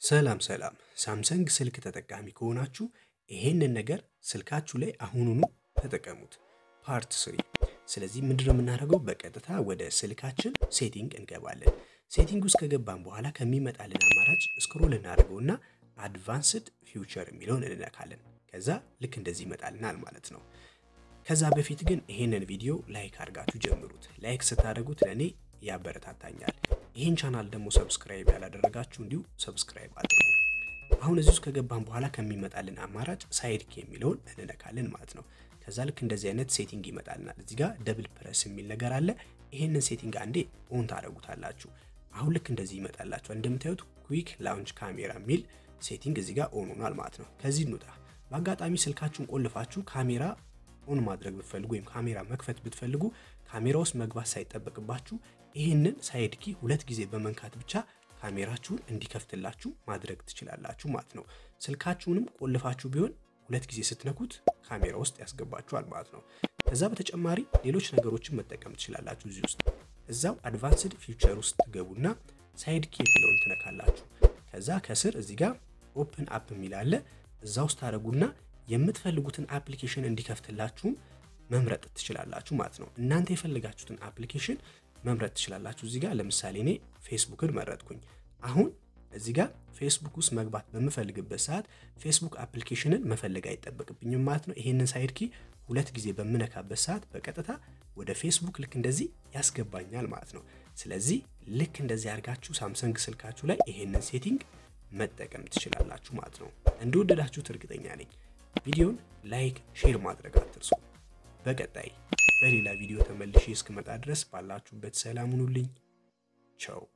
ሰላም ሰላም ሳምሰንግ ስልክ ተጠቃሚ ከሆናችሁ ይሄንን ነገር ስልካችሁ ላይ አሁኑኑ ተጠቀሙት። ፓርት ስሪ። ስለዚህ ምንድነው የምናደርገው? በቀጥታ ወደ ስልካችን ሴቲንግ እንገባለን። ሴቲንግ ውስጥ ከገባን በኋላ ከሚመጣልን አማራጭ ስክሮል እናደርገውና አድቫንስድ ፊውቸር የሚለውን እንነካለን። ከዛ ልክ እንደዚህ ይመጣልናል ማለት ነው። ከዛ በፊት ግን ይሄንን ቪዲዮ ላይክ አድርጋችሁ ጀምሩት። ላይክ ስታደርጉት ለእኔ ያበረታታኛል። ይህን ቻናል ደግሞ ሰብስክራይብ ያላደረጋችሁ እንዲሁ ሰብስክራይብ አድርጉ። አሁን እዚህ ውስጥ ከገባን በኋላ ከሚመጣልን አማራጭ ሳይድ ኪ የሚለውን እንነካለን ማለት ነው። ከዛ ልክ እንደዚህ አይነት ሴቲንግ ይመጣልናል። እዚህ ጋር ደብል ፕረስ የሚል ነገር አለ። ይሄንን ሴቲንግ አንዴ ኦን ታደርጉታላችሁ። አሁን ልክ እንደዚህ ይመጣላችኋል። እንደምታዩት ኩዊክ ላውንች ካሜራ የሚል ሴቲንግ እዚህ ጋር ኦን ሆኗል ማለት ነው። ከዚህ እንውጣ። በአጋጣሚ ስልካችሁን ቆልፋችሁ ካሜራ ኦን ማድረግ ብትፈልጉ ወይም ካሜራ መክፈት ብትፈልጉ ካሜራ ውስጥ መግባት ሳይጠበቅባችሁ ይህንን ሳይድ ኪ ሁለት ጊዜ በመንካት ብቻ ካሜራችሁን እንዲከፍትላችሁ ማድረግ ትችላላችሁ ማለት ነው። ስልካችሁንም ቆልፋችሁ ቢሆን ሁለት ጊዜ ስትነኩት ካሜራ ውስጥ ያስገባችኋል ማለት ነው። ከዛ በተጨማሪ ሌሎች ነገሮችን መጠቀም ትችላላችሁ። እዚህ ውስጥ እዛው አድቫንስድ ፊውቸር ውስጥ ትገቡና ሳይድ ኪ የሚለውን ትነካላችሁ። ከዛ ከስር እዚህ ጋር ኦፕን አፕ የሚል አለ። እዛ ውስጥ ታደረጉና የምትፈልጉትን አፕሊኬሽን እንዲከፍትላችሁም መምረጥ ትችላላችሁ ማለት ነው። እናንተ የፈለጋችሁትን አፕሊኬሽን መምረጥ ትችላላችሁ። እዚህ ጋር ለምሳሌ እኔ ፌስቡክን መረጥኩኝ። አሁን እዚህ ጋር ፌስቡክ ውስጥ መግባት በምፈልግበት ሰዓት ፌስቡክ አፕሊኬሽንን መፈለግ አይጠበቅብኝም ማለት ነው። ይሄንን ሳይድ ኪ ሁለት ጊዜ በምነካበት ሰዓት በቀጥታ ወደ ፌስቡክ ልክ እንደዚህ ያስገባኛል ማለት ነው። ስለዚህ ልክ እንደዚህ አድርጋችሁ ሳምሰንግ ስልካችሁ ላይ ይሄንን ሴቲንግ መጠቀም ትችላላችሁ ማለት ነው። እንደወደዳችሁት እርግጠኛ ነኝ። ቪዲዮን ላይክ፣ ሼር ማድረግ አትርሱ። በቀጣይ በሌላ ቪዲዮ ተመልሼ እስክመጣ ድረስ ባላችሁበት ሰላም ሁኑልኝ። ቻው